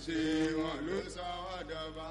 ṣe wọn ló sọ wọ́n dọba.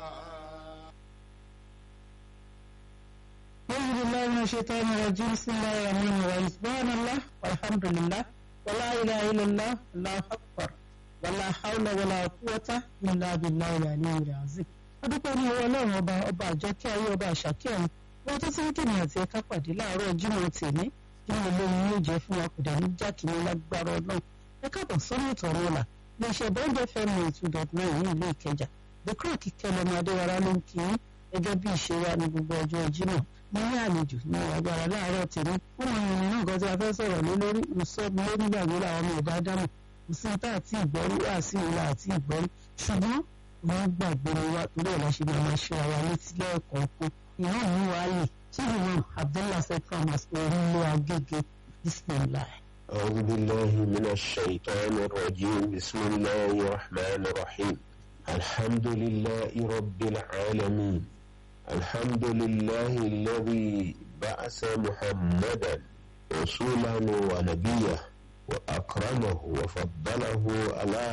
أعوذ بالله من الشيطان الرجيم بسم الله الرحمن الرحيم سبحان الله والحمد لله ولا إله إلا الله الله أكبر ولا حول ولا قوة إلا بالله العلي العظيم adúpẹ́ ní ọwọ́ ọlọ́run ọba ọba àjọkẹ́ ayé ọba àṣàkẹ́ ọ̀hún wọ́n tó tí kìnìún àti ẹ̀ka pàdé láàárọ̀ jímọ̀ tèmi jímọ̀ lóhun yóò jẹ́ fún wa kò dání jákèjì lágbára ọlọ́run ẹ káàbọ̀ sọ́nà ìtọ̀ ọ̀rọ̀ ọ̀la ní iṣẹ́ bọ́ńdẹ̀ fẹ́mi two dot nine ní ìlú ìkẹjà the crack kẹlẹ́mọ adéwárá ló ń kí í gẹ́gẹ́ bí ìṣe wa ní gbogbo ọjọ́ jímọ̀ mo ní àlejò ní agbára láàárọ̀ tèmi wọ́n máa ń rìn nǹkan tí a fẹ́ sọ̀rọ̀ lé lórí ìsọ́gun lórí ìgbàgbé làwọn ọmọ ìbá dámọ̀ kò sí tá àti ìgbọ́rí wà sí ìlà àti ìgbọ́rí ṣùgbọ́n wọ́n gbàgbé ni wá torí ọ̀la ṣe máa máa ṣe àwa létí lẹ́ẹ̀kọ̀ọ̀kan ìhàn mi wà lè tí ìmọ̀ abdullah sekhamas orílẹ̀ agége bismillah. أعوذ بالله من الشيطان الرجيم بسم الله الرحمن الرحيم الحمد لله رب العالمين الحمد لله الذي بعث محمدا رسولا ونبيا وأكرمه وفضله على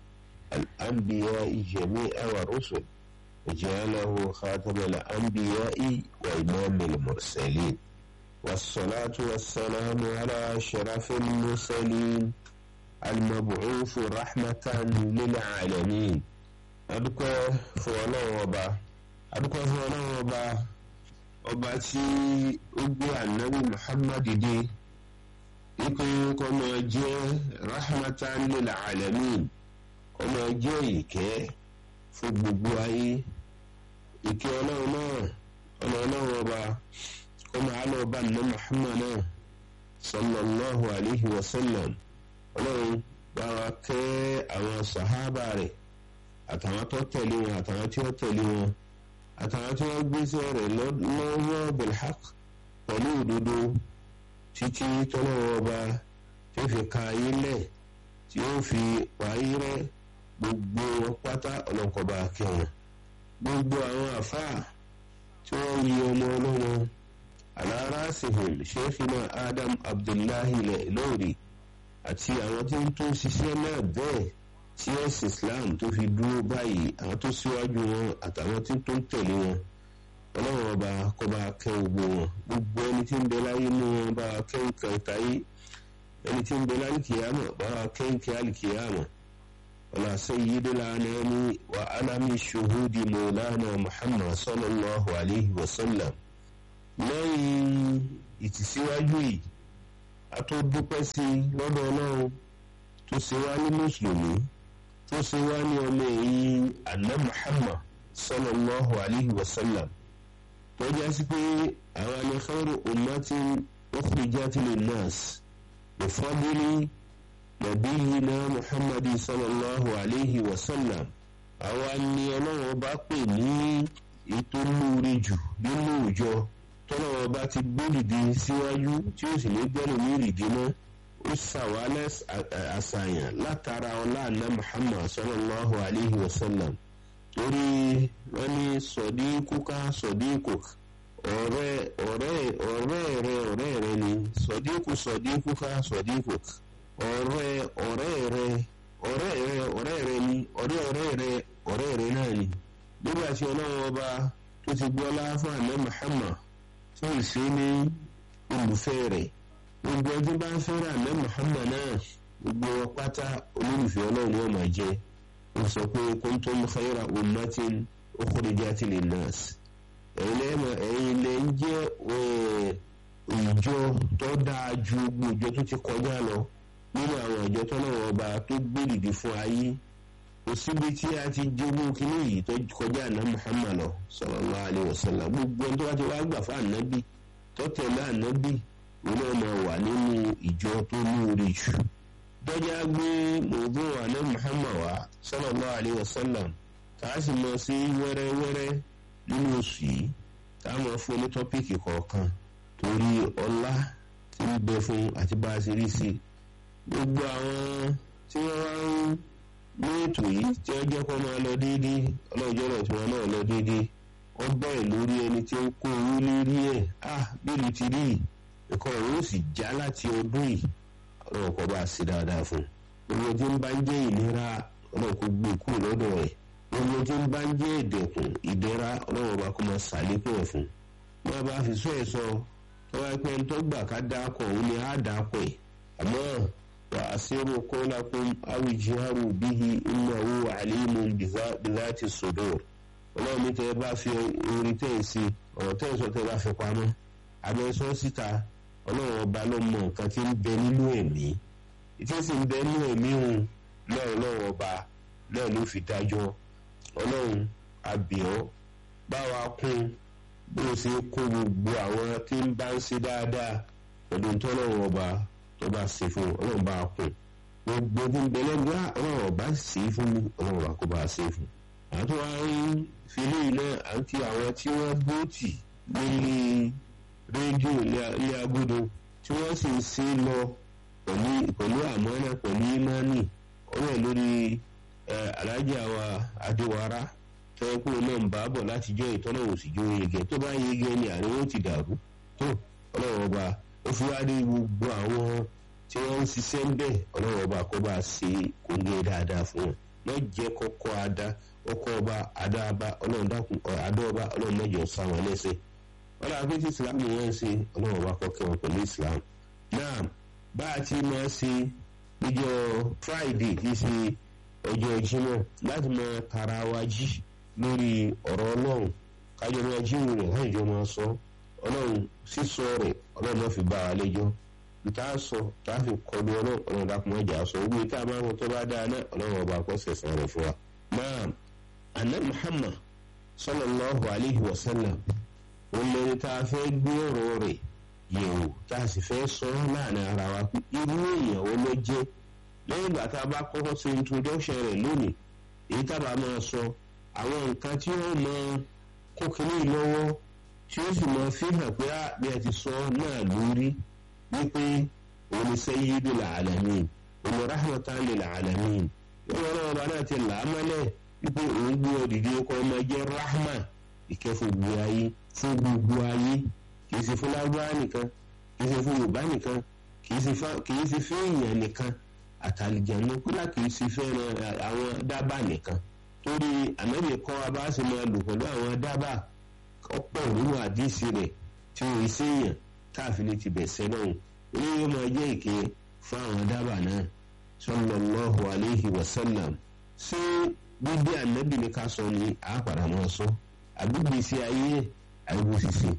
الأنبياء جميعا والرسل وجعله خاتم الأنبياء وإمام المرسلين والصلاة والسلام على أشرف المرسلين المبعوث رحمة للعالمين adúpẹ́ fún ọlọ́run ọba adúpẹ́ fún ọlọ́run ọba ọba tí ó gbé ànábì muhammad dé ikú kọ́mọ jẹ́ rahmatan lil alamin ọmọ jẹ́ ìkẹ́ fún gbogbo ayé ìkẹ́ ọlọ́run náà ọmọ ọlọ́run ọba kọ́mọ alọ́ ọba àná muhammad náà sallallahu alayhi wa sallam ọlọ́run bá wa kẹ́ àwọn sàhábà rẹ̀ àtàwọn tó tẹ̀lé wọn àtàwọn tí wọ́n tẹ̀lé wọn àtàwọn tí wọ́n gbéṣẹ́ rẹ̀ lọ́wọ́ bilhaq pẹ̀lú òdodo títí tọ́lọ́wọ́ ọba tí ó fi ka ayé lẹ̀ tí ó fi wáyé rẹ̀ gbogbo pátá ọlọ́kọ̀ọ́ba kẹwọn gbogbo àwọn àfáà tí wọ́n yí ọmọ ọlọ́mọ alárásìhìn sheikhina adam abdullahi lórí àti àwọn tí ń tó ṣiṣẹ́ náà bẹ́ẹ̀ tí ẹ̀sìn islam tó fi dúró báyìí àwọn tó síwájú wọn àtàwọn tí tó ń tẹ̀lé wọn ọlọ́run ọba kó bá kẹ́ gbogbo wọn gbogbo ẹni tí ń bẹ láyé ní wọn bá kẹ́ nǹkan táyé ẹni tí ń bẹ láyé kìyàmọ̀ bá kẹ́ nǹkan àlìkìyàmọ̀ ọ̀là sayyidil anami wa alami shuhudi maulana muhammad sallallahu alayhi wa sallam lẹ́yìn ìtìsíwájú yìí a tó dúpẹ́ sí lọ́dọ̀ ọlọ́run tó ṣe wá ní mùsùlùmí tó ṣe wá ní ọmọ ẹ̀yìn àná muhammad sallallahu alayhi wa sallam tó jẹ́ sí pé àwọn alẹ́kọ̀ọ́rọ̀ ummatin ukhrijat linnas bifadli nabiyina muhammad sallallahu alayhi wa sallam àwa ni ọlọ́run bá pè ní ètò lóore jù nínú ìjọ tọ́lọ́run bá ti gbódìdí síwájú tí ó sì ní gbẹ́rù ní ìrìdí náà ó ṣàwálẹ̀ àṣàyàn látara ọlá àná muhammad sallallahu alayhi wa sallam torí wọ́n ní sọ̀díkúká sọ̀díkùk ọ̀rẹ́ ọ̀rẹ́ ọ̀rẹ́ rẹ ọ̀rẹ́ rẹ ni sọ̀díkù sọ̀díkúká sọ̀díkùk ọ̀rẹ́ ọ̀rẹ́ rẹ ọ̀rẹ́ rẹ ọ̀rẹ́ rẹ ni ọ̀rẹ́ ọ̀rẹ́ rẹ ọ̀rẹ́ rẹ náà ni nígbà tí ọlọ́run ọba tó ti gbọ́ ọlá fún àná muhammad tí ó sì ní olùfẹ́ rẹ̀ gbogbo ẹjọ́ bá ń fẹ́ràn àná muhammad náà gbogbo pátá olólùfẹ́ ọlọ́run yóò máa jẹ́ ó sọ pé kuntum khayra ummatin ukhrijat linnas ẹ̀yin lẹ́ ń jẹ́ ìjọ tó dáa ju gbogbo ìjọ tó ti kọjá lọ nínú àwọn ìjọ tó náà ọba tó gbèrìdì fún ayé kò síbi tí a ti jogún kínní yìí tó kọjá àná muhammad lọ sallallahu alaihi wasallam gbogbo ẹni tó bá ti wá gbà fún ànábì tó tẹ̀lé ànábì òun náà máa wà nínú ìjọ tó lóore jù dọ́jà gbé mọ̀ọ́dún àná muhammad wá sallallahu alaihi wasallam tá a sì mọ̀ sí wẹ́rẹ́wẹ́rẹ́ nínú oṣù yìí tá a mọ̀ fún ní tọ́píìkì kọ̀ọ̀kan torí ọlá tí ń bẹ fún àti bá a ṣe rí sí gbogbo àwọn tí wọ́n wá ń ní ètò yìí tí wọ́n jẹ́ kó máa lọ déédéé ọlọ́jọ́ náà tí wọ́n náà lọ déédéé wọ́n bẹ̀rẹ̀ lórí ẹni tí ó ń kó owó lórí ẹ̀ ah bílù ti rí ẹ̀kọ́ rẹ̀ ó sì já láti ọdún yìí ọlọ́run kọ́ bá a ṣe dáadáa fún un gbogbo tí ń bá ń jẹ́ ìnira ọlọ́run ọlọ́run kò gbé kúrò lọ́dọ̀ rẹ̀ gbogbo tí ń bá ń jẹ́ ìdẹ̀kùn ìdẹ̀ra ọlọ́run ọba kó máa ṣàlékún ẹ̀ fún wọn bá fi sọ ẹ̀ sọ tọ́wọ́ ẹgbẹ́ ń tó gbà ká dákọ̀ òun ni á dákọ̀ ẹ̀ àmọ́ wà á sírò kọ́lákún awìjìhárù bíhi ìnáwó àlímù bìláti sòdò ọlọ́run ní tẹ́ ẹ bá fi orin tẹ́ ẹ sí ọ̀rọ̀ tẹ́ ẹ sọ tẹ́ ẹ bá fi pamọ́ àmọ́ sọ síta ọlọ́run ọba ló mọ nǹkan tí ń bẹ nínú ẹ̀mí tí sì ń bẹ nínú ẹ̀mí òun náà ọlọ́run ọba náà ló fi dájọ́ ọlọ́run àbíọ́ báwa kún bó o ṣe kó gbogbo àwọn tí ń bá ń ṣe dáadáa pẹ̀lú tọ́lọ́run ọba tó bá ṣe fún ọlọ́run bá kún gbogbo tí ń bẹ lẹ́gbẹ́ ọlọ́run ọba ṣe fún mi ọlọ́run ọba kó bá ṣe fún àwọn tó wá ń filé iná àti àwọn tí wọ́n bóòtì lórí rédíò ilé agodo tí wọ́n sì ń ṣe lọ pẹ̀lú àmọ́nà pẹ̀lú ìmánì ọ̀rẹ́ lórí alájà wa adéwárá tọ́kùn náà ń bá bọ̀ láti jọ ìtọ́nà òsìjọ́ yege tó bá yege ni àríwó ti dàrú tó ọlọ́run ọba ó fi wá dé gbogbo àwọn tí wọ́n ń ṣiṣẹ́ ń bẹ̀ ọlọ́run ọba kó bá ṣe kóńgé dáadáa fún wọn má jẹ́ kọ́kọ́ adá ọkọ̀ ọba adáàbá ọlọ́run dákun adọ́ọba ọlọ́run mẹ́jọ sáwọn lẹ́sẹ̀ wọ́n làwọn pé islam yẹn ń ṣe ọlọ́run ọba kọ́kẹ́ wọn pẹ̀lú islam náà bá a ti máa ṣe níjọ́ friday kì í ṣe ọjọ́ jímọ̀ láti máa tara wa jí lórí ọ̀rọ̀ ọlọ́run kájọ máa jíwò rẹ̀ láìjọ máa sọ ọlọ́run sísọ rẹ̀ ọlọ́run náà fi bá wa lẹ́jọ́ ìta sọ tá a fi kọlu ọlọ́run ọlọ́run dákun mọ́jà sọ owó ìta máa ń tó bá dáa náà ọlọ́run ọba kọ́ sẹ̀sán rẹ̀ fún wa. náà àná muhammad sallallahu alayhi wa sallam òun lẹni tá a fẹ́ gbé ọ̀rọ̀ rẹ̀ yẹ̀wò tá a sì fẹ́ sọ láàrin ara wa pé irú èèyàn wo ló jẹ́ lẹ́yìn ìgbà tá a bá kọ́kọ́ ṣe introduction rẹ̀ lónìí èyí tábà máa sọ àwọn nǹkan tí wọ́n mọ kó kínní lọ́wọ́ tí ó sì mọ fi hàn pé bí a ti sọ náà lórí wípé òun ni sayyidul alamin òun rahmatan lil alamin yóò wọ́n náà bá náà ti là á mọ́lẹ̀ wípé òun gbé ọ dìde kọ́ ọmọ jẹ́ rahma ìkẹ́fọ́ gbogbo ayé fún gbogbo ayé kì í ṣe fún lágbára nìkan kì í ṣe fún yorùbá nìkan kì í ṣe fún èèyàn nìkan àtàlìjẹ̀nu kódà kì í ṣe fẹ́ràn àwọn dábàá nìkan torí ànábì kọ́ wa bá ṣe máa lò pẹ̀lú àwọn dábàá ọ̀pọ̀ nínú àdísì rẹ̀ tí wọ́n ṣe èèyàn káàfin ní ti bẹ̀sẹ̀ náà ní yóò máa jẹ́ ìké fún àwọn dábàá náà sallallahu alayhi wa sallam ṣé gbígbé ànábì ní ká sọ ní àpàdà máa sọ àgbègbè sí ayé àìwò ṣiṣẹ́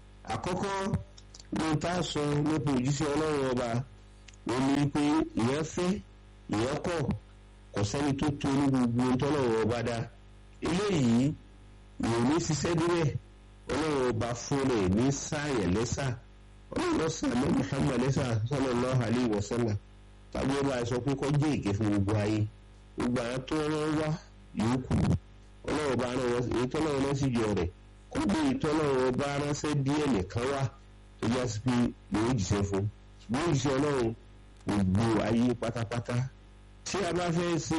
àkọ́kọ́ ní tá a sọ nípa òjíṣẹ́ ọlọ́run ọba wọ́n ní pé ìyẹn fẹ́ ìyẹn kọ̀ kò sẹ́ni tó tó ní gbogbo tọ́lọ́run ọba dá eléyìí ìwọ̀n ní ṣiṣẹ́ díẹ̀ ọlọ́run ọba fún rẹ̀ ní sáàyẹ̀ lẹ́sà ọlọ́run lọ́sàn án Muhammad lẹ́sà sallallahu alaihi wasallam tàbí ọba sọ pé kọ́ jẹ́ ìké fún gbogbo ayé gbogbo àwọn tó rán wá yòókù ọlọ́run ọba rán wọn èyí tọ́lọ́run náà sì jọ rẹ̀ kó gbé ìtọ́lọ́run ọba ránṣẹ́ díẹ̀ nìkan wá tó yá sí pé lòún jìṣẹ́ fún lòún jìṣẹ́ ọlọ́run gbogbo ayé pátápátá tí a bá fẹ́ ṣe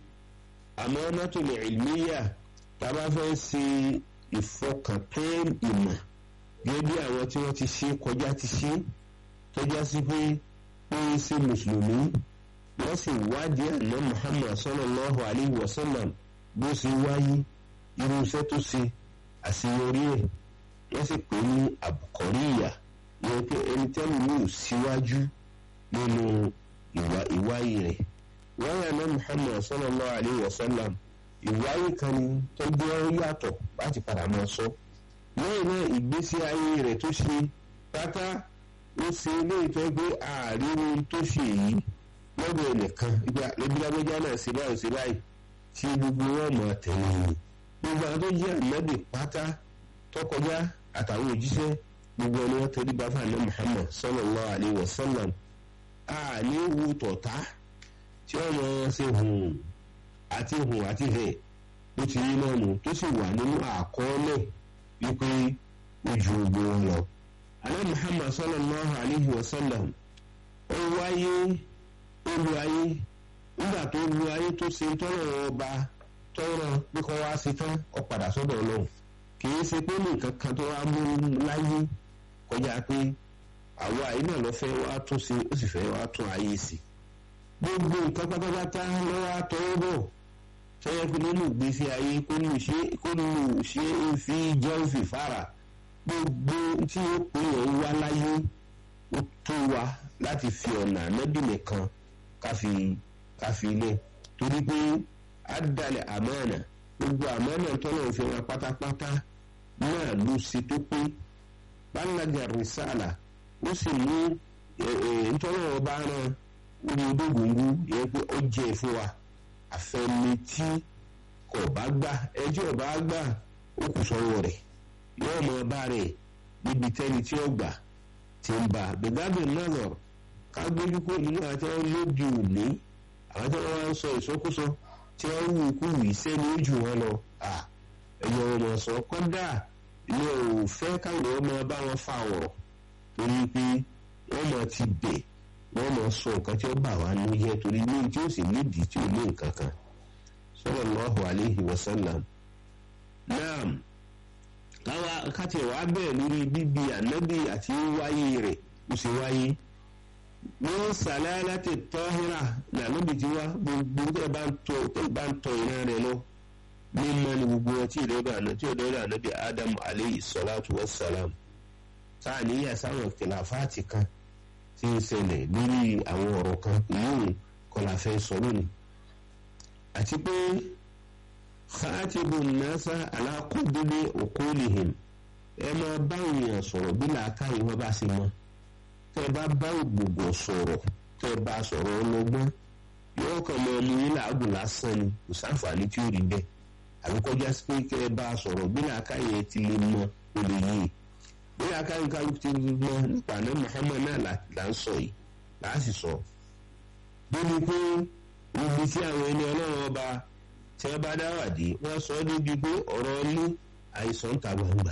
amanatul ilmiya tá a bá fẹ́ ṣe ìfọkàntán ìmọ̀ gẹ́gẹ́ bí àwọn tí wọ́n ti ṣe kọjá ti ṣe tọ́já sí pé wọ́n ń ṣe mùsùlùmí wọ́n sì wádìí àná Muhammad sallallahu alayhi wa sallam bó ṣe wáyé irú iṣẹ́ tó ṣe àṣeyọrí ẹ̀ wọ́n sì pè ní àbùkọ́ríyà ìyẹn pé ẹni tẹ́lẹ̀ mi ò síwájú nínú ìwáyé rẹ̀ wáyé àná Muhammad sallallahu alayhi wa sallam ìwáyé kan ni tó jẹ́ yàtọ̀ láti padà máa sọ lẹ́yìn náà ìgbésí ayé rẹ̀ tó ṣe pátá ó ṣe eléyìí tó gbé ààrin tó ṣe yìí lọ́dọ̀ ẹnìkan ibi lágbẹ́já náà ṣe báyìí ṣe báyìí tí gbogbo wọn mọ̀ tẹ̀lé yìí gbogbo àwọn tó jẹ́ ànábì pátá tó kọjá àtàwọn òjíṣẹ́ gbogbo ẹni wọ́n tẹ̀lé bàbá àná Muhammad sallallahu alayhi wa sallam àní wù tọ̀tá tí wọ́n mọ̀ ṣe hùn àti hùn àti hẹ̀ ó ti rí náà nù tó sì wà nínú àkọọ́lẹ̀ wípé ojú ogun wọn lọ. alẹ́ Muhammad sallallahu alayhi wa sallam ó wáyé ó lu ayé nígbà tó lu ayé tó ṣe tọ́lọ̀ ọba tọ́rọ bí kò wá sí tán ó padà sọ́dọ̀ ọlọ́run kì í ṣe pé nǹkan kan tó wá mú láyé kọjá pé àwa yìí náà lọ fẹ́ wá tún ṣe ó sì fẹ́ wá tún ayé sí gbogbo nǹkan pátápátá lọ́wọ́ àtọwọ́ bọ̀ sọ́yẹ́ pé nínú ìgbésí ayé kó lù ṣe kó lù ṣe é fi jẹun fi fara gbogbo tí ó pè é wá láyé ó tó wa láti fi ọ̀nà ànábì nìkan káfi káfi ilé torí pé àdàlẹ̀ àmọ́ọ̀nà gbogbo àmọ́ọ̀nà tọ́lọ̀ òfin wa pátápátá náà ló ṣe tó pé balaga risala ó sì mú ntọ́lọ̀ ọba rán omi odógóngó yẹ pé ó jẹ́ fún wa àfẹni tí kò bá gbà ẹjọ́ ọba gbà ó kù sọ́wọ́ rẹ̀ yóò mọ ọba rẹ̀ níbi tẹ́ni tí ó gbà ti ń bá gbẹ̀gbẹ́ náà ká gbójú kó nínú àti wọn lóde òní àwọn tí wọn wá ń sọ ìsọkúsọ tí wọn wù kú wì sẹ́ni ojú wọn lọ ẹ̀yọ̀ ọmọ sọ kọ́dà ilé ò fẹ́ káwọn ọmọ bá wọn fa ọ̀rọ̀ torí pé wọ́n mọ̀ ti bẹ̀ wọ́n mọ̀ sọ nǹkan tí ó bà wá ní yẹ torí ní tí ó sì nídìí tí ò ní nǹkan kan sallallahu alaihi wasallam náà káwa káti wàá bẹ̀rẹ̀ lórí bíbí ànábì àti wáyé rẹ̀ ó sì wáyé wọ́n sàlẹ̀ láti tọ́hírà lànàbì tí wá gbogbo tẹ́ bá ń tọ́ tẹ́ bá ń tọ́ ìran rẹ̀ lọ mímọ́ ni gbogbo wọn tí ìdọ́dọ̀ àná tí ìdọ́dọ̀ ànábì ádámù aleyhi sọláàtù wasalam sáà níyà sáwọn kìláfáàtì kan tí ń ṣẹlẹ̀ lórí àwọn ọ̀rọ̀ kan ìyóò kọlà fẹ́ sọ lónìí àti pé khatibu nasa alákòdúlé òkúlìhìn ẹ máa bá èèyàn sọ̀rọ̀ bí làákàyè wọn bá ṣe mọ́ tẹ́ bá bá ògbògbò sọ̀rọ̀ tẹ́ bá sọ̀rọ̀ ọlọ́gbọ́n yóò kàn mọ ẹni yín làágùn lásán ni kò sáǹfààní tí ó rí bẹ́ẹ̀ àbíkọjá sí pé kẹ́ ẹ bá sọ̀rọ̀ bí làákàyè ti lè mọ olè yìí bí làákàyè kálukú ti mọ nípa àná Muhammad náà là ń sọ yìí là á sì sọ. débi pé ibi tí àwọn ẹni ọlọ́run ọba tí wọ́n bá dáwàdí wọ́n sọ ọ́ débi pé ọ̀rọ̀ ilé àìsàn ta gbangba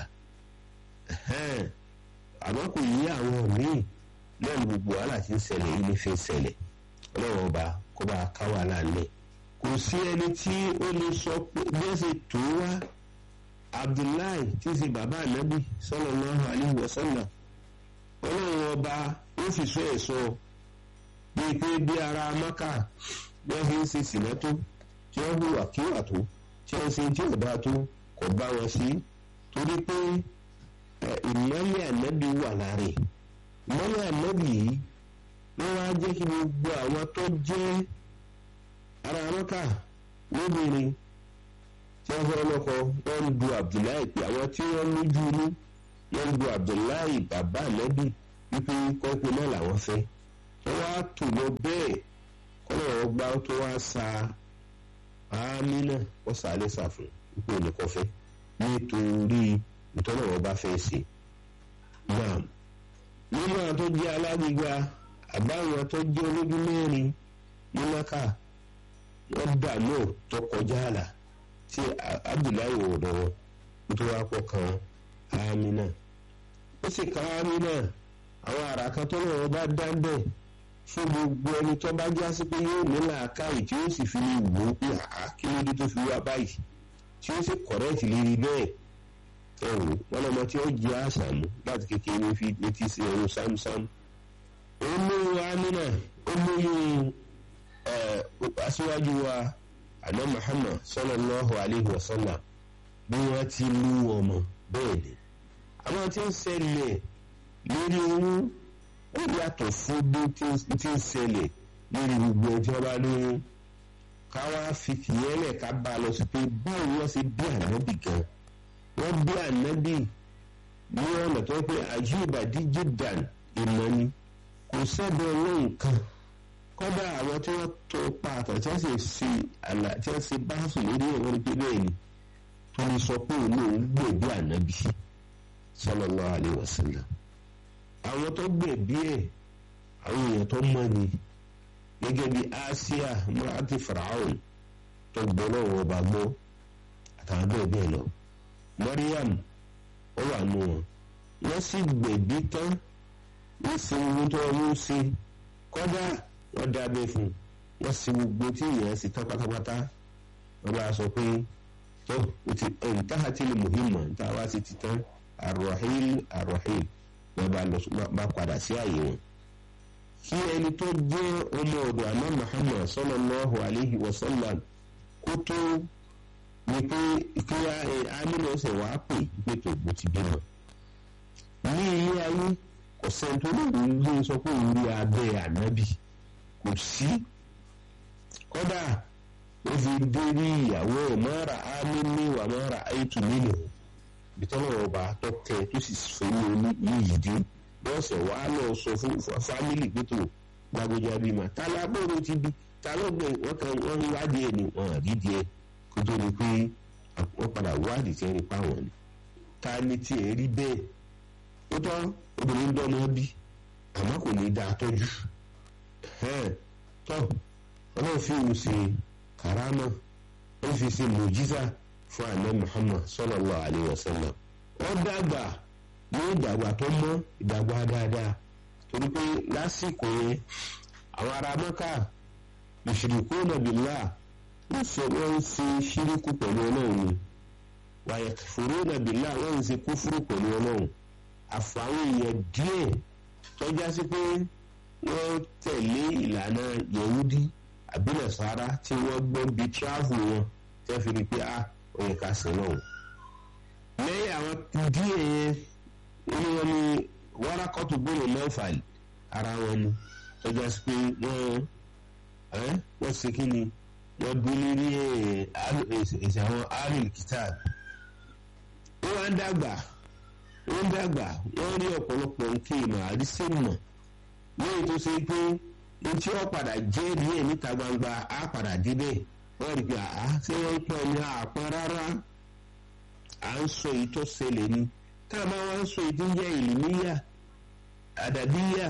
àmọ́ kò yí àwọn míì náà ní gbogbo wàhálà tí ń ṣẹlẹ̀ yìí ní fi ń ṣẹlẹ̀ ọlọ́run ọba kó bá ká wàhálà lẹ̀ kò sí ẹni tí ó lè sọ pé bí ẹ ṣe tó wá Abdullahi tí í ṣe bàbá ànábì sallallahu alaihi wasallam ọlọ́run ọba ó fi sọ ẹ̀ sọ bíi pé bí ara Maka bí wọ́n fi ń ṣe sìnà tó tí wọ́n hùwà kíwà tó tí wọ́n ṣe tí ọ̀dà tó kò bá wọn sí torí pé ìmọ̀lẹ̀ ànábì wà lára ẹ̀ ìmọ̀lẹ̀ ànábì yìí wọ́n wá jẹ́ kí gbogbo àwọn tó jẹ́ ara mọ́kà lóbìnrin tí wọ́n fẹ́ lọ́kọ wọ́n ń du Abdullahi pé àwọn tí wọ́n lójú inú wọ́n ń du Abdullahi bàbá ànábì wípé kọ́pẹ́ náà làwọn fẹ́ wọ́n wá tò lọ bẹ́ẹ̀ kọ́nà ọgbà tó wá sa Amina wọ́n sà á lẹ́sà fún wípé olùkọ́fẹ́ nítorí ìtọ́nà wọn bá fẹ́ ṣe. Naam nínú àwọn tó jẹ́ alágbègbè àbáwọn tó jẹ́ olójú mẹ́rin ní Maka wọ́n dà náà tó kọjá àlà tí Abdullahi wò lọ́wọ́ nítorí wàá pọ̀ kan Amina. ó sì kan Amina àwọn àrà kan tó lọ́wọ́ bá dá bẹ́ẹ̀ fún gbogbo ẹni tó bá já sí pé yóò ní làákàyè tí ó sì fi lè wò ó pé àá kí ló dé tó fi wá báyìí tí ó sì kọ̀rẹ́ẹ̀tì lérí bẹ́ẹ̀ ẹ̀wò wọn lọ́mọ tí ó jẹ́ àṣàmú láti kékeré fi létí sí ẹ̀rù sámsám. ó lóyún amínà ó lóyún aṣíwájú wa àná Muhammad sallallahu alayhi wa sallam bí wọ́n ti lú ọmọ bẹ́ẹ̀ ni. àwọn tí ń ṣẹlẹ̀ lórí oyún ó yàtọ̀ fún bí tí ń ṣẹlẹ̀ lórí gbogbo ẹjọ́ bá lóyún káwá fi tìyẹ́lẹ̀ ká bá a lọ sí pé báwo wọ́n ṣe bí ànábì gan wọ́n bí ànábì ní ọ̀nà tó pé àjùbà díjì dàn ìmọ̀ ni kò sẹ́bẹ̀ ọlọ́run kan kọ́dà àwọn tí wọ́n tó pa àtọ̀ tí wọ́n sì ṣe àlà tí wọ́n ṣe báṣù lórí ẹ̀rọ ní pé bẹ́ẹ̀ ni tó ní sọ pé òun òun gbèbí ànábì sallallahu alaihi wasallam àwọn tó gbèbí ẹ̀ àwọn èèyàn tó mọ̀ ni gẹ́gẹ́ bí Asia murati Firaun tó gbọ́ lọ́wọ́ ọba gbọ́ àtàwọn bẹ́ẹ̀ bẹ́ẹ̀ lọ. Mariam ó wà nù wọn wọ́n sì gbẹ̀bí tán wọ́n sì ń tó ọmú sí kọ́dà wọ́n dábẹ́ fún wọ́n sì gbogbo tí ìyẹn sì tán pátápátá wọ́n bá sọ pé tó ntaha tí lè muhimma ntaha wá sí ti tán arrohil arrohil wọ́n bá lọ bá padà sí àyè wọn. kí ẹni tó jẹ́ ọmọ ọ̀dọ̀ àná Muhammad sallallahu alayhi wa sallam kó kó tó ni pé kí amínà ọ̀sẹ̀ wàá pè pé tòun ti bímọ. ní ilé ayé kò sẹ́ni tó lóun ló sọ pé òun rí abẹ́ ànábì kò sí kódà ó fi dé rí ìyàwó ẹ̀ mọ́ra ámì ní wà mọ́ra àìtù nínú ìtọ́nà ọba tó tẹ tó sì fún mi ní yìí dé lọ́sẹ̀ wàá lọ sọ fún fámìlì pé tó gbàgbọ́jà bímọ tálábòrò ti bí talọ́gbẹ̀ wọ́n kan wọ́n wádìí ẹ̀ ní wọn àdídìí ẹ̀ kó tó di pé wọ́n padà wádìí tí wọ́n rí pa wọ́n ni ta ni tí ẹ̀ rí bẹ́ẹ̀ ó tọ́ obìnrin dọ́mọ bí àmọ́ kò ní dáa tọ́jú tọ́ ọlọ́run fi òun ṣe karama ó fi ṣe mùjíza fún àná Muhammad sallallahu alayhi wa sallam ó dàgbà ní ìdàgbà tó mọ́ ìdàgbà dáadáa torí pé lásìkò yẹn àwọn ará Mẹ́kà yushrikuna billah wọ́n ṣe wọ́n ń ṣe ṣíríkù pẹ̀lú ọlọ́run ni wa yakfuruna billah wọ́n ń ṣe kúfúrú pẹ̀lú ọlọ́run àfàwọn èèyàn díẹ̀ tọ́já sí pé wọ́n tẹ̀lé ìlànà yehudi àbí Nasara tí wọ́n gbọ́ bí tíráfù wọn tẹ́ fi rí pé a ò yẹ ká sìn náà. lẹ́yìn àwọn díẹ̀ yẹn wọ́n wọn ní wárakọ́tù gbòòrò mẹ́fàlì ara wọn ni tọ́já sí pé wọ́n wọ́n ṣe kí ni wọ́n dúró lórí èsì àwọn aril kitab wọ́n wá ń dàgbà wọ́n ń dàgbà wọ́n rí ọ̀pọ̀lọpọ̀ nǹkan ìmọ̀ àrísẹ́mọ̀ lẹ́yìn tó ṣe pé ní tí wọ́n padà jẹ́ díẹ̀ níta gbangba á padà débẹ̀ wọ́n rí pé àá ṣé wọ́n ń pọ̀ ní àpọ́n rárá à ń sọ èyí tó ṣẹlẹ̀ ni tá a bá wá ń sọ èyí tó ń jẹ́ ìlúmíyà àdàbíyà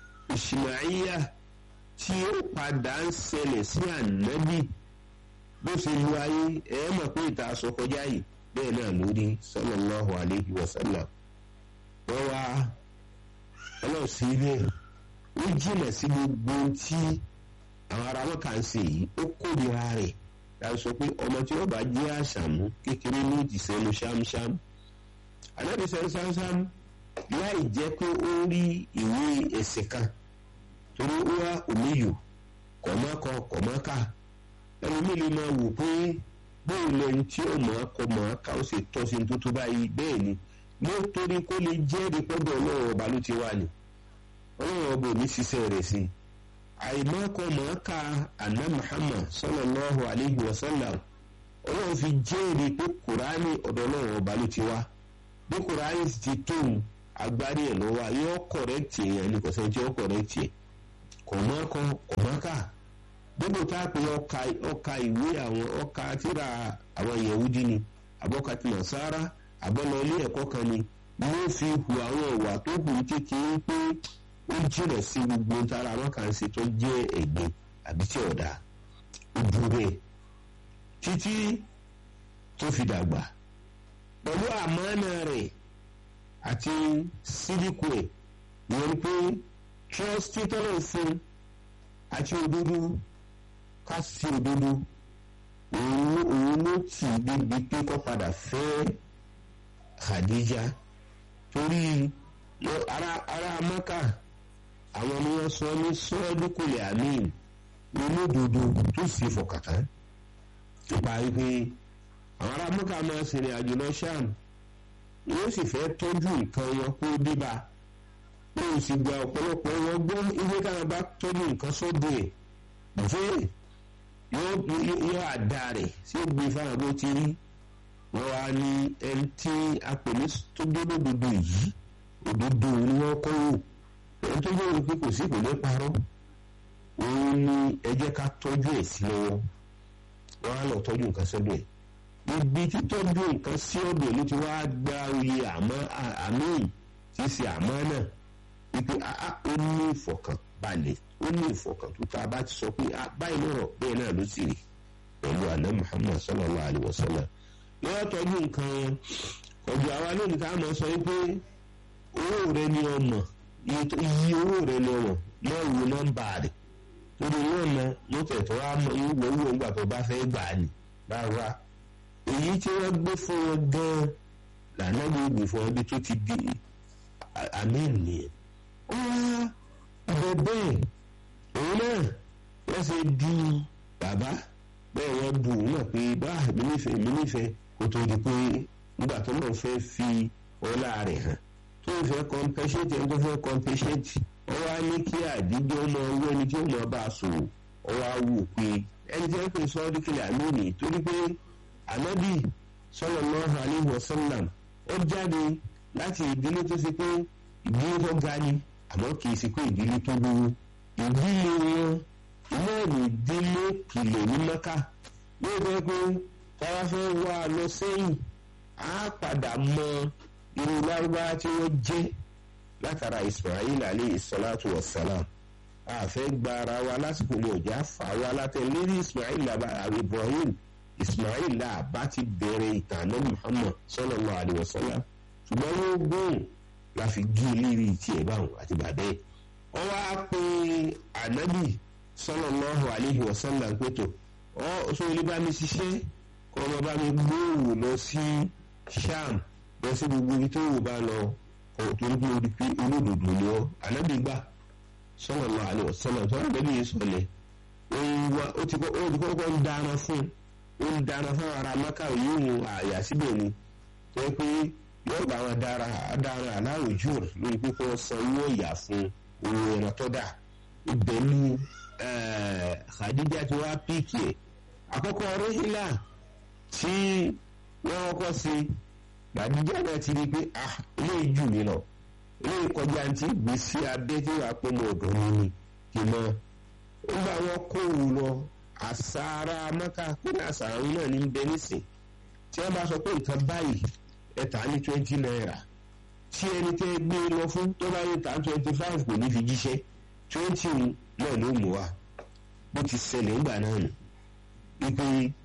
ìṣìmáyà tí ó padà ń ṣẹlẹ̀ sí ànábì bó ṣe lu ayé ẹ̀ mọ̀ pé ìta aṣọ kọjá yìí bẹ́ẹ̀ náà lórí sallallahu alayhi wa sallam wọ́n wá ọlọ́run sí bẹ́ẹ̀ ó jìnà sí gbogbo tí àwọn ará wọn kà ń ṣe yìí ó kórìíra rẹ̀ láti sọ pé ọmọ tí wọ́n bá jẹ́ àṣàmú kékeré ní ìdìsẹ́nu ṣámṣám alábìsẹ́ ṣámṣám láì jẹ́ pé ó rí ìwé ẹ̀sìn kan torí ó wá òmíyò kọ̀mọ́kọ kọ̀mọ́kà ẹlòmíì lè máa wò pé bóun lẹni tí ó mọ̀ ọ́ kọ mọ̀ ọ́ ká ó sì tọ́ sí tó tó báyìí bẹ́ẹ̀ ni nítorí kó lè jẹ́rìí pọ́dọ̀ ọlọ́run ọba ló ti wà ní ọlọ́run ọba ò ní ṣiṣẹ́ rẹ̀ sí i àìmọ́kọ mọ̀ ọ́ ká àná Muhammad sallallahu alayhi wa sallam ọlọ́run fi jẹ́rìí pé kùránì ọ̀dọ̀ ọlọ́run ọba ló ti wá bí kùránì sì ti tóun agbárí ẹ̀ lọ́wọ́ yóò kọ̀rẹ́tì èèyàn ní kọ̀sẹ́ tí ó kọ̀rẹ́tì ẹ̀ kọ̀mọ́kọ kọ̀mọ́kà gbogbo tá a pè ọkà ọkà ìwé àwọn ọkà tíra àwọn yahudi ni àbọ̀kà tí nasara àbọ̀lọ ilé ẹ̀kọ́ kan ni wọ́n fi hu àwọn ìwà tó hù kékeré pé ó jìnà sí gbogbo tára wọn kàn ṣe tó jẹ́ ẹ̀gbin àbí tí ọ̀dà ó dúró bẹ́ẹ̀ títí tó fi dàgbà pẹ̀lú àmọ́nà rẹ̀ àti sídìkù ẹ̀ wọ́n pé trọ́stì tọ́lọ̀ fún àti òdodo ká sí òdodo òun òun ló tì í débi pé kó padà fẹ́ Khadija torí ara ara Maka àwọn ni wọ́n sọ ní sọ́ọ́dúnkùlẹ̀ amin olódodo tó sì fọkàtà nípa wípé àwọn ará Maka máa ṣèrìn àjò lọ Ṣáàm wọ́n sì fẹ́ tọ́jú nǹkan wọn kó débà wọ́n sì gba ọ̀pọ̀lọpọ̀ wọn gbọ́ ilé káwọn bá tọ́jú nǹkan sọ́dọ̀ ẹ̀ bẹ́ẹ̀ yóò àdá rẹ̀ sí gbé fáwọn bó ti rí wọ́n wá ní ẹni tí a pè ní tó dúró òdodo yìí òdodo ni wọ́n kọ́ wò ẹni tó yẹ pé kò sí kò ní parọ́ òun ni ẹ jẹ́ ká tọ́jú ẹ̀ sí lọ́wọ́ wọ́n á lọ tọ́jú nǹkan sọ́dọ̀ ẹ̀ ibi títọ́jú nǹkan sí ọ̀dọ̀ ló ti wá gba oyè àmọ́ àmín tí í ṣe àmọ́ náà wípé ó ní ìfọ̀kànbalẹ̀ ó ní ìfọ̀kàn tó tá a bá ti sọ pé báyìí lọ́rọ̀ bẹ́ẹ̀ náà ló sì rí pẹ̀lú àná Muhammad sallallahu alayhi wa sallam lọ́wọ́ tọ́jú nǹkan yẹn ọ̀dọ̀ àwa lónìí ká máa sọ wípé owó rẹ ni ọmọ iye owó rẹ ni ọmọ náà wo nọ́mbà rẹ̀ torí náà mọ ló tẹ̀tọ́ wá mọ ìwọ owó ńgbà tó bá fẹ́ gbà ní rárá èyí tí wọ́n gbé fún wọn gan-an lànà gbogbo fún wọn bí tó ti di àmì nìyẹn ọ̀rọ̀ bẹ́ẹ̀ òun náà wọ́n ṣe du bàbá bẹ́ẹ̀ wọ́n bu òun náà pé bá èmi nífẹ̀ẹ́ èmi nífẹ̀ẹ́ kó tó di pé nígbà tó náà fẹ́ fi ọlá rẹ̀ hàn tó ń fẹ́ compensate ẹni tó fẹ́ compensate wọ́n wá ní kí àdíjọ́ mọ owó ẹni tí ó mọ bá a sòwò wọ́n wá wò pé ẹni tí wọ́n pè sọ́ọ́dún kìlẹ̀ àlónìí torí pé ànábì sallallahu alaihi wasallam ó jáde láti ìdílé tó ṣe pé ìdílé tó ga ni àmọ́ kì í ṣe pé ìdílé tó gbówó ìdílé wọn iná ìlú ìdílé kìlọ̀ ní mẹ́ka yóò fẹ́ pé táwa fẹ́ wá lọ sẹ́yìn á padà mọ irú lárúbáwá tí wọ́n jẹ́ látara ismail alayhi salatu wa salam àfẹ́ gba ara wa lásìkò ní ọjà fà wá látẹ̀ lérí ismail ibrahim ismail làbá ti bẹ̀rẹ̀ ìtànà muhammad sallallahu alayhi wa sallam ṣùgbọ́n yóò gbóhùn la fi gé lérí tiẹ̀ báwọn àti bàbẹ́ wọ́n wá pé ànábì sallallahu alayhi wa sallam pẹ̀tọ̀ ọ́ sọ ilé bá mi ṣiṣẹ́ kọ́ ọmọ bá mi gbóhùn lọ sí sham lọ sí gbogbo ibi tó wù bá lọ torí pé o di pé olódodo ni ọ ànábì gbà sallallahu alaihi wasallam tó wà lẹ́nu yìí sọ̀lẹ̀ ó ti kọ́kọ́ ń dáná fún ó ń dáná fún ara maka yìí mú àyà síbẹ̀ ni tó yẹ pé yóò bá wọn dára dára aláwọ̀ jù lórí pé kó san owó ìyà fún owó ẹran tó dà ibẹ̀ ni Khadija ti wá píìkì ẹ̀ àkọ́kọ́ rẹ́hìlá tí wọ́n kọ́ sí gbàdúgbà náà ti rí i pé ah ilé jù mí lọ ilé ìkọjá ti gbé sí abẹ́ tí wàá pé mo ọ̀dọ́ mi ni kì mọ́ nígbà wọn kó wù lọ àsárá mọ́ká kódà àsárá wọn náà ní bẹ nísìn tí wọ́n bá sọ pé nǹkan báyìí ẹ tà ní twenty naira tí ẹni tẹ́ gbé lọ fún tó bá yẹ tà twenty five kò ní fi jíṣẹ́ twenty náà ló mú wa bó ti ṣẹlẹ̀ ńgbà náà nù wípé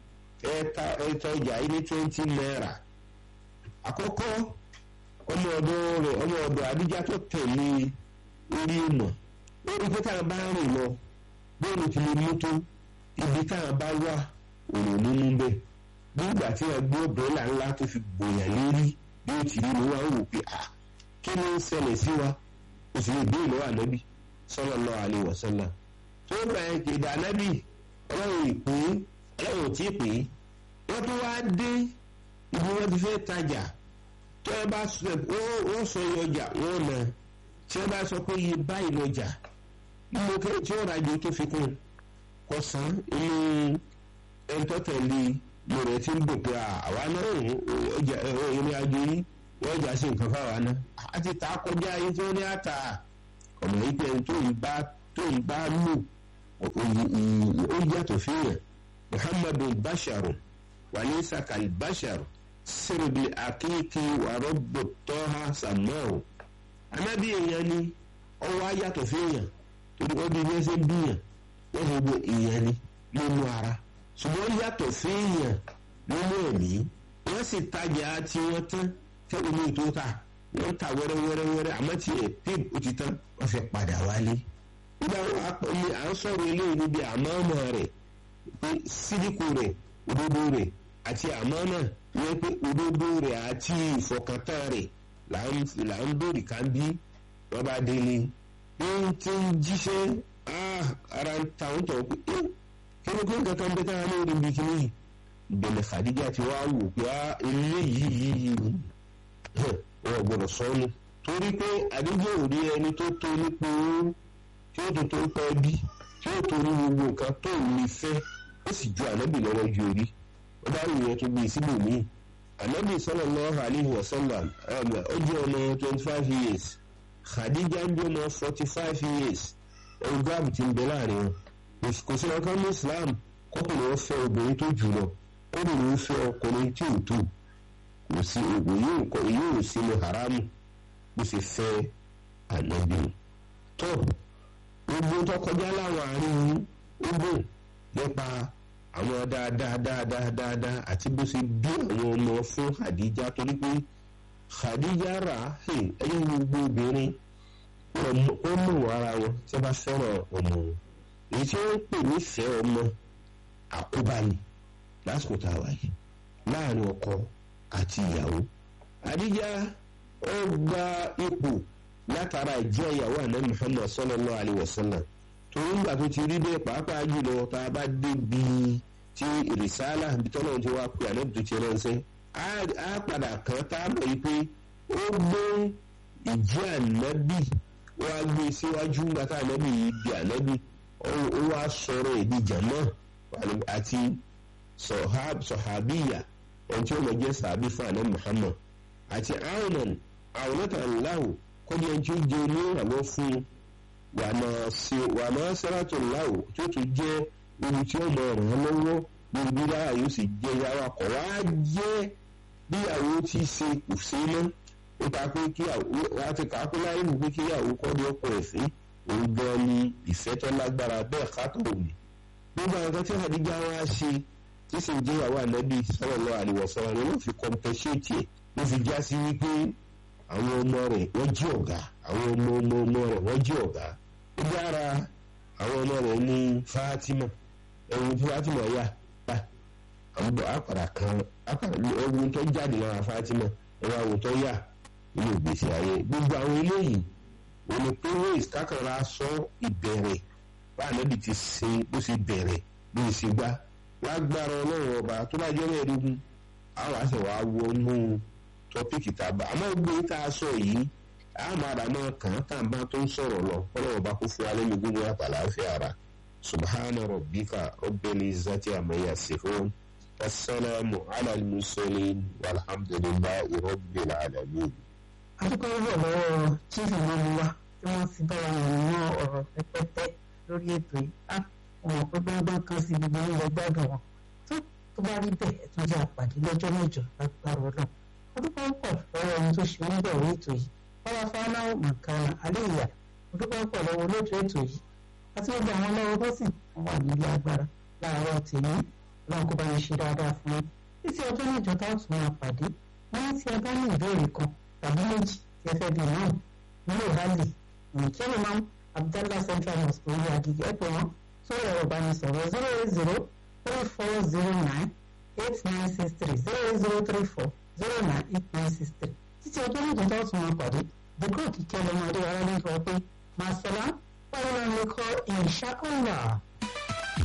ẹ ta ọjà yìí ní twenty naira àkọ́kọ́ ọmọ ọ̀dọ̀ rẹ̀ ọmọ ọ̀dọ̀ àdíjá tó tẹ̀lé orí ìmọ̀ lórí pé táwọn bá rìn lọ bóòlù ti lè mú tó ibi táwọn bá wà òrò nínú bẹ́ẹ̀ bí ìgbà tí wọn gbọ́ dọ́là ńlá tó fi gbòyàn lérí bí ó ti rí ni wọn wò pé à kí ló ń ṣẹlẹ̀ sí wa ó sì lè béèrè lọ́wọ́ ànábì sallallahu alaihi wasallam tó gbà yẹn kéde ànábì ọlọ́run ìpè ọlọ́run ò tí ì pè é wọ́n tó wá dé ibi wọn ti fẹ́ tajà tí wọ́n bá sọ wọ́n sọ iye ọjà wọ́n nà tí wọ́n bá sọ pé iye báyìí lọ́jà mo kẹ́ tí ó rajo tó fi kún kọ san inú ẹ̀ńtọ́tẹ̀lé mo rẹ̀ ti ń bò pé àwa náà ọjà ìrìn àjò yìí wọ́n jà sí nǹkan fáwa náà a ti ta kọjá ayé tí wọ́n ní àtà ọ̀nà yìí pé tó ń bá tó ń bá lò ó yàtọ̀ fihàn muhammadu basharu walisa kalbasharu sirbi akíkí wàrọ́bù tọ́ha sàmọ́ọ̀ anábì èèyàn ni ọwọ́ ayàtọ̀ fẹ́yàn torí wọ́n bí wọ́n ṣe bíyàn wọ́n ṣe gbọ́ èèyàn ni nínú ara ṣùgbọ́n yàtọ̀ fẹ́yàn nínú ẹ̀mí wọ́n sì tajà tí wọ́n tán tẹ́lẹ̀ ní ètò ta wọ́n ta wẹ́rẹ́wẹ́rẹ́wẹ́rẹ́ àmọ́ tí ẹ̀ píp ó ti tán wọ́n fẹ́ padà wálé nígbà wọn àpọ̀lé à ń sọ̀rọ̀ eléyìí níbi àmọ́ọ̀mọ́ rẹ̀ pé sídìkù rẹ̀ òdodo rẹ̀ àti àmọ́nà wọ́n pé òdodo rẹ̀ àti ìfọkàntán rẹ̀ là ń bèrè ká bí wọ́n bá délé ń tí ń jíṣẹ́ ara ń ta ń tọ̀ pé kí ló kí nǹkan kan bẹ́ táwọn ní orí ibi kìíní ìbẹ̀lẹ̀ Khadija ti wá wò pé eléyìí yìí wọ́n gbọ́dọ̀ sọ́nù torí pé àdíjọ́ ò rí ẹni tó tó nípa owó tí ó tó tó pẹ́ bí tí ó tó ní gbogbo nǹkan tó ní fẹ́ ó sì ju ànábì lọ́wọ́ ju orí ó bá wù yẹn tó gbé síbò míì ànábì sallallahu alaihi wasallam ó jẹ́ ọmọ twenty five years Khadija ń jẹ́ ọmọ forty five years ohun gáàbù ti ń bẹ láàrin wọn kò sí ọkàn ní Islam kọkùnrin wọn fẹ́ obìnrin tó jù lọ kọkùnrin wọn fẹ́ ọkùnrin tí ò tó kò sí ògùn yóò sínú haramu bó ṣe fẹ́ ànábì tó gbogbo tó kọjá láwọn àárín ogun nípa àwọn dáadáa dáadáa dáadáa àti bó ṣe bí àwọn ọmọ fún Khadija torí pé Khadija rà ẹyẹ gbogbo obìnrin wọ́n mú ara wọn tí wọ́n bá fẹ́ràn ọmọ wọn èyí tí wọ́n ń pè nífẹ̀ẹ́ ọmọ àkóbá ni lásìkò tá a wà yìí láàrin ọkọ àti ìyàwó Khadija ó gba ipò látara ìjẹ́ ìyàwó àná Muhammad sallallahu alayhi wa sallam torí nígbà tó ti rí bẹ́ẹ̀ pàápàá jùlọ tá a bá débi tí rìsálà bí tọ́lọ́ ti wá pé ànábì tó ti ránṣẹ́ á padà kàn tá a mọ̀ yìí pé ó gbé ìjẹ́ ànábì wá gbé síwájú gbàtà ànábì yìí di ànábì ó wá sọ̀rọ̀ èdè jàmọ́ àti sọ̀hábíyà ẹni tí ó mọ̀ jẹ́ sàbí fún ànábì Muhammad àti àwọn àwòrán aláwò kọ́ni ẹni tí ó jẹ́ onírànlọ́ fún wà máa sẹ́ràtò láwò tí ó tún jẹ́ ibi tí ó mọ̀ ràn án lọ́wọ́ lórí bí dáhà yóò sì jẹ́ yàrá kọ̀ wá jẹ́ bíyàwó tí ṣe kò sí mọ́ ó ta pé kí àti kàákó láyé mú pé kí ìyàwó kọ́ ní ọkọ ẹ̀ sí òun gan ni ìfẹ́ tó lágbára bẹ́ẹ̀ kátó òní. gbogbo àwọn kan tí àdíjà wá ṣe tí sì ń jẹ́ ìyàwó ànábì sallallahu alaihi wasallam ni wọ́n fi compensate ẹ̀ ló fi já sí wípé àwọn ọmọ rẹ̀ wọ́n jí ọ̀gá àwọn ọmọ ọmọ ọmọ rẹ̀ wọ́n jí ọ̀gá ó dára àwọn ọmọ rẹ̀ ní Fatima ẹ̀wọ̀n tí Fatima yà bá àwọn àpàrà kan ẹ̀wọ̀n tó jáde lára Fatima ẹ̀wọ̀n àwọn tó yà nínú ìgbésí ayé gbogbo àwọn eléyìí òní pé ways kákàrà sọ ìbẹ̀rẹ̀ bá ànábì ti ṣe bó ṣe bẹ̀rẹ̀ bó ṣe gbá lágbára ọlọ́run ọba tó bá jẹ́ mẹ́ẹ̀ẹ́dógún àwọn àṣẹ wàá wọnú tọ́píkì tá a bá àmọ́ gbé tá a sọ yìí àmọ́ àdàmọ́ kàn án tàn bá tó ń sọ̀rọ̀ lọ ọlọ́run ọba kó fún alẹ́ mi gbogbo àtàláfíà ara subhana rabbika rabbil izzati amma yasifun wasalaamu ala al-mursalin walhamdulillahi rabbil alamin adúgbò rọ̀ lọ́wọ́ chief imam wa tí wọ́n ti bá wa rìn mọ́ ọ̀rọ̀ pẹ́pẹ́pẹ́ lórí ètò yìí á wọn pé gbọ́ngbọ́n kan sí gbogbo ilẹ̀ gbádùn wọn tó tó bá rí bẹ́ẹ̀ tó jẹ́ àpàdé lọ́jọ́ mẹ́jọ lágbára ọlọ́run adúgbò pọ̀ lọ́wọ́ ohun tó ṣe oníbẹ̀wò ètò yìí báwa fáwọn mọ̀kànlá aléyà adúgbò pọ̀ lọ́wọ́ olóòtú ètò yìí àti gbogbo àwọn lọ́wọ́ tó sì wà nílé agbára láàárọ̀ tèmi ọlọ́run kó bá yẹn ṣe dáadáa fún yín títí ọjọ́ mẹ́jọ táwọn tún máa pàdé wọ́n ti ẹ bá ní ìbéèrè kan tàbí méjì tí ẹ fẹ́ bí náà nílò rálì nìkẹ́lẹ̀ máa ń abdallah central mosque orí agigi ẹ̀pẹ̀ wọn sórí ẹ̀rọ ìbánisọ̀rọ̀ zero eight zero three four zero nine eight nine six three zero eight zero three four zero nine eight nine six three títí ọjọ́ méjì tó tún wọn pàdé the god kíkẹ́ lọ́mọdé wa lálẹ́ sọ pé màsálà wàlúwà ní kọ́ insha Allah.